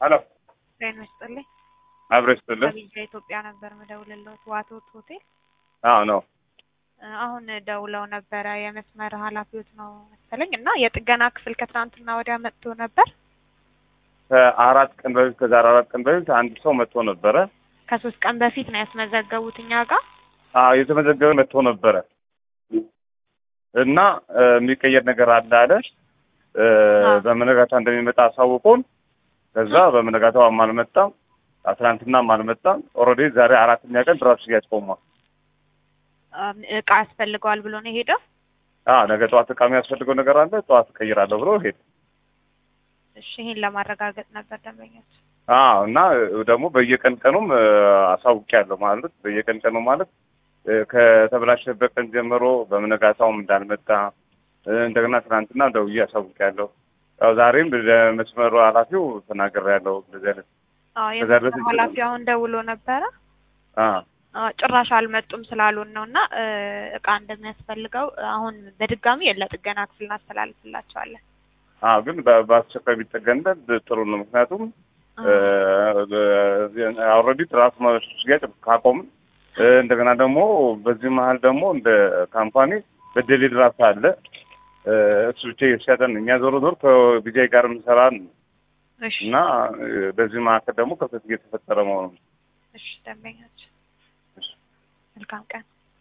ሄሎ ጤና ይስጥልኝ። አብረሽ ስትልህ ከቢጃ ኢትዮጵያ ነበር ምደውልልዎት ዋቶት ሆቴል። አዎ ነው እ አሁን ደውለው ነበረ የመስመር ኃላፊዎት ነው መሰለኝ እና የጥገና ክፍል ከትናንትና ወዲያ መጥቶ ነበር። ከአራት ቀን በፊት ከዛሬ አራት ቀን በፊት አንድ ሰው መጥቶ ነበረ። ከሶስት ቀን በፊት ነው ያስመዘገቡት እኛ ጋር። አዎ የተመዘገበ መጥቶ ነበረ እና እ የሚቀየር ነገር አለ አለ እ አዎ። በመነጋታው እንደሚመጣ አሳውቆን ከዛ በመነጋታው አልመጣም፣ ትናንትናም አልመጣም። ኦልሬዲ ዛሬ አራተኛ ቀን ድራፍት ሽያጭ ቆሟል። እም እቃ ያስፈልገዋል ብሎ ነው የሄደው። አዎ ነገ ጠዋት እቃ የሚያስፈልገው ነገር አለ፣ ጠዋት እቀይራለሁ ብሎ ሄደ። እሺ ይሄን ለማረጋገጥ ነበር ደንበኞች። አዎ እና ደግሞ በየቀን ቀኑም እ አሳውቂያለሁ ማለት በየቀን ቀኑ ማለት እ ከተበላሸበት ቀን ጀምሮ በመነጋታውም እንዳልመጣ እ እንደገና ትናንትና ደውዬ አሳውቂያለሁ። ያው ዛሬም ለመስመሩ ኃላፊው ተናግሬያለሁ። እንደዚህ አይነት አዎ ከዛ የመስመር በፊት- ኃላፊ አሁን ደውሎ ነበረ። አ አዎ ጭራሽ አልመጡም ስላሉን ነው እና እ እቃ እንደሚያስፈልገው አሁን በድጋሚ ለጥገና ክፍል እናስተላልፍላቸዋለን። አዎ ግን በ- በአስቸኳይ ቢጠገንበት ጥሩ ነው። ምክንያቱም ኦልሬዲ ትራንስ ሽያጭ ካቆምን እ እንደገና ደግሞ በዚህ መሀል ደግሞ እንደ ካምፓኒ በደሌ ድራፍት አለ እ እሱ ብቻ እየተሸጠን እኛ ዞሮ ዞሮ ከቢጃይ ጋር የምንሰራን እሺ እና እ በዚህ መካከል ደግሞ ክፍተት እየተፈጠረ መሆኑ ነው። እሺ ደንበኞች መልካም ቀን